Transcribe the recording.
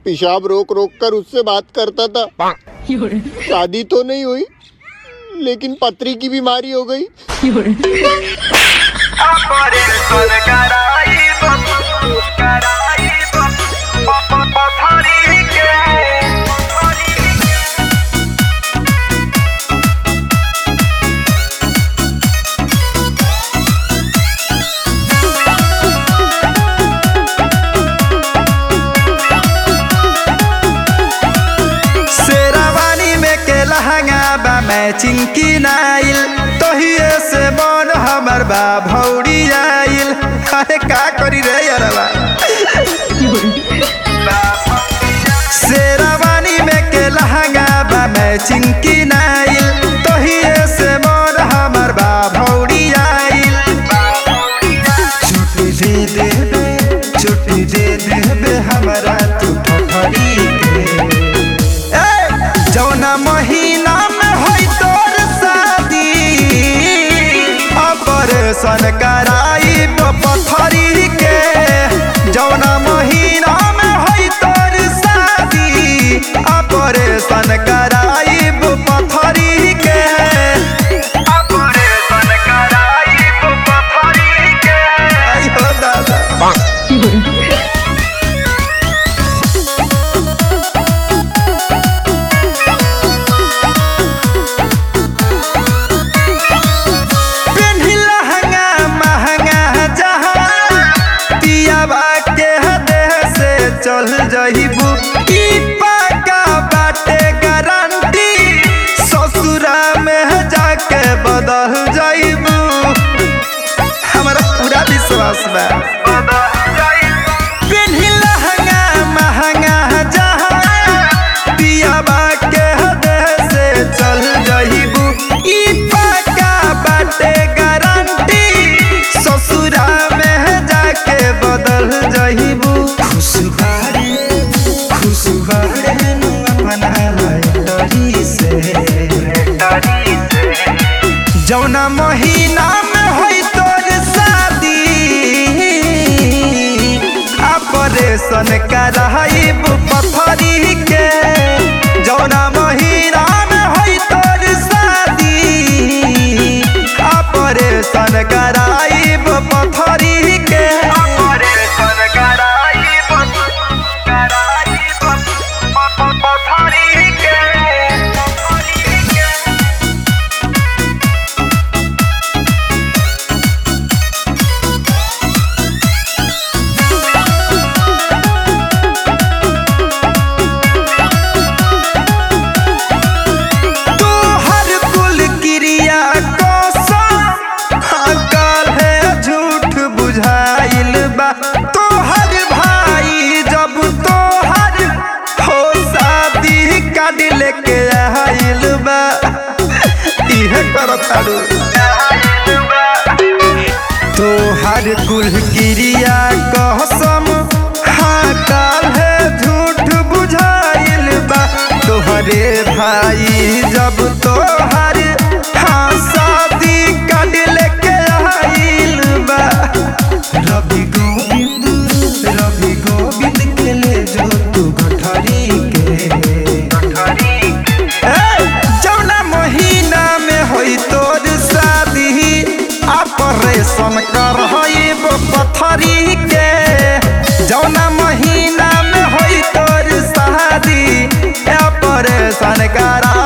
पेशाब रोक रोक कर उससे बात करता था शादी तो नहीं हुई लेकिन पथरी की बीमारी हो गई शेरावानी में के लहंगा बा मैचिंग की नाइल तोहिए से मन हमर बा भौरी आइल अरे का करी रे यारवा शेरावानी में के लहंगा बा मैचिंग की नाइल तोहिए से मन हमर बा भौरी आइल छुट्टी दे देबे छुट्टी दे देबे हमरा तू ठठरी के ए, जौना महीना में होई तोर शादी ऑपरेशन कराई पथरी के जौना महीना में होई तोर शादी ऑपरेशन कराई पथरी के ऑपरेशन कराई पथरी के आयो दादा पेन्ही लहंगा महंगा जहाँ पियाबा के देह से चल जइबू ई पक्का बाटे गारंटी ससुरा में जाके बदल जइबू हमारा पूरा विश्वास बा पेन्ही लहंगा महंगा जहाँ पियाबा के देह से चल जइबू ई पक्का बाटे गारंटी ससुरा में जाके बदल जइबू खुश बारे खुश बारे नु अपना लटरी से जौना महीना में होई तोर शादी ऑपरेशन कराइब पथरी के जौना महीना में होई तोर शादी ऑपरेशन कराइब पथरी के ऑपरेशन कराइब कराइब पथरी के तोहर कुल क्रिया कसम अकल है झूठ बुझाइल बा तोहर भाई जब तोहर हो शादी काट लेके आइल बा इहे करताड़ू तोहर कुल क्रिया कसम हाँ काल है झूठ बुझाइल बा तोहरे भाई जब तोहर हाँ शादी काट लेके आइल बा रवि गोविंद रवि गोविंद के ले जो तू गठरी के ए, जौना महीना में होई तोर शादी ऑपरेशन करहइब पथरी के जौना महीना में होई तोर शादी ऑपरेशन करा